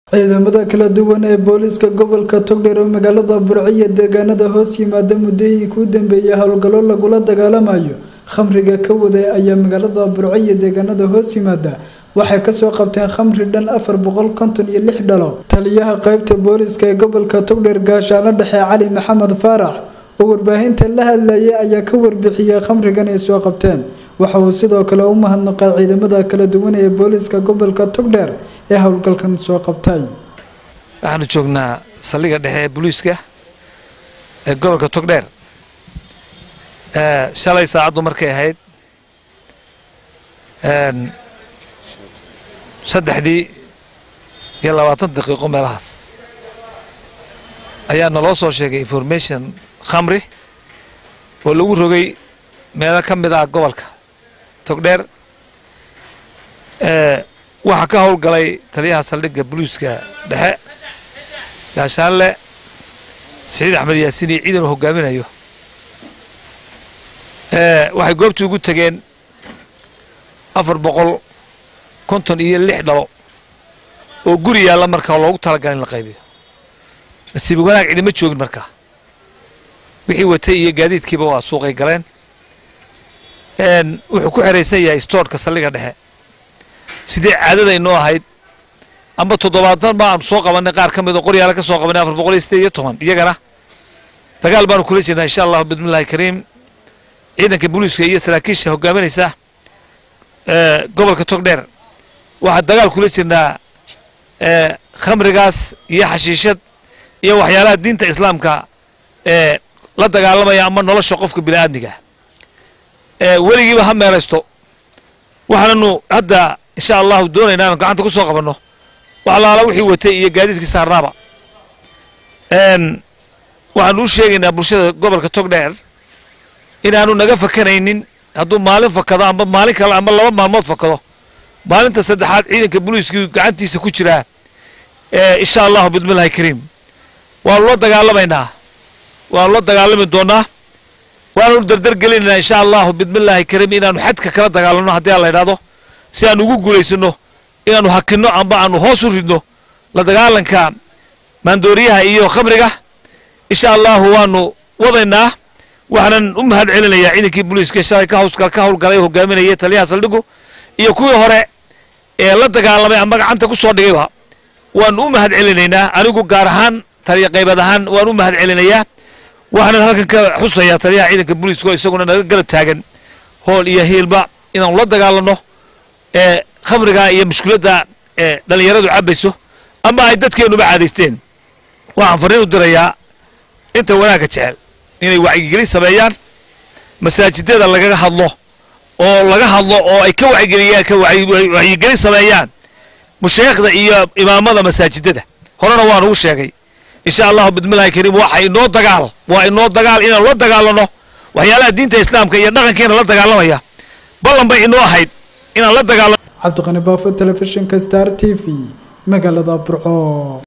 ciidamada kala duwan ee booliiska gobolka togdheer oo magaalada burciyo deegaanada hoos yimaada muddooyinkii u dambeeyay howlgallo lagula dagaalamayo khamriga ka waday ayaa magaalada burciyo deegaanada hoos yimaada waxay kasoo qabteen khamri dhan afar boqol konton iyo lix dhalo taliyaha qeybta booliiska ee gobolka togdheer gaashaano dhexe cali maxamed faarax oo warbaahinta la hadlayay ayaa ka warbixiyey khamrigan ay soo qabteen waxa uu sidoo kale u mahadnaqay ciidamada kala duwan ee booliiska gobolka togdheer ee howlgalkan soo qabtay waxaanu joognaa saldhigga dhexe ee booliiska ee gobolka togdheer shalay saacaddu markay ahayd saddexdii iyo labaatan daqiiqo meelahaas ayaa naloo soo sheegay information khamri oo lagu rogay meelo ka mid ah gobolka togdheer waxaa ka howlgalay taliyaha saldhigga boliiska dhexe gaashaanle siciid axmed yaasiin iyo ciidan uu hogaaminayo waxay goobtii ugu tegeen afar boqol konton iyo lix dhalo oo guri yaalla markaa loogu talagalay in la qaybiyo nasiib wanaag cidima joogin markaa wixii watay iyo gaadiidkiiba waa suuqay galeen wuxuu ku xeraysan yahay stoorka saldhigga dhexe sidee caadada inoo ahayd amba toddobaatan ba aanu soo qabanay qaar ka mid oo qoryaala ka soo qabanay afar boqol iyo sideed iyo toban iyagana dagaal baanu kula jirnaa insha allahu bismillahi kariim ciidanka booliiska iyo saraakiisha hogaaminaysa gobolka togdheer waxaa dagaal kula jirnaa khamrigaas iyo xashiishad iyo waxyaalaha diinta islaamka ee la dagaalamaya ama nolosha qofka bini aadmiga weligiiba ha meeraysto waxaananu hadda insha allahu doonaynaa inaan gacanta ku soo qabanno wax alaala wixii watay iyo gaadiidkii saarnaaba waxaanu u sheegaynaa bulshada gobolka togdheer inaanu naga fakanaynin hadduu maalin fakado amba maalin kale amba laba maalmood fakado maalinta saddexaad ciidanka booliiskii gacantiisa ku jiraa insha allahu bismillahi kariim waanu la dagaalamaynaa waanu la dagaalami doonaa waanu dardar gelinaynaa insha allahu bismillahi kariim inaanu xadka kala dagaalamno haddii aan la idhaahdo si aanu ugu guulaysano inaanu hakinno amba aanu hoos u ridno la dagaalanka maandooriyaha iyo khamriga insha allahu waanu wadaynaa waxaanan u mahad celinayaa ciidankii booliiska shalay ka hawska ka howlgalay oo hogaaminayay taliyaha saldhigu iyo kuwii hore ee la dagaalamay ama gacanta ku soo dhigayba waanu u mahad celinaynaa anigu gaar ahaan taliya qaybad ahaan waan u mahad celinayaa waxaanan halkan ka xusayaa taliyaha ciidanka booliiska oo isaguna naga garab taagan hool iyo hiilba inaanu la dagaalanno ee khamriga iyo mushkiladda ee dhallinyaradu cabayso ama ay dadkeenuba caadaysteen waxaan farriin u dirayaa inta wanaagga jecel inay wacyigelin sameeyaan masaajidada lagaga hadlo oo laga hadlo oo ay ka wacyigeliyaan ka wacyigelin sameeyaan mushayikhda iyo imaamada masaajidada horena waan ugu sheegay insha allahu bismillahi kariim waxa inoo dagaal waa inoo dagaal inaanu la dagaalano waxyaalaha diinta islaamka iyo dhaqankeena la dagaalamaya ballan bay inoo ahayd inaan la dagaalano cabdiqani baafo telefishinka star t v magaalada burco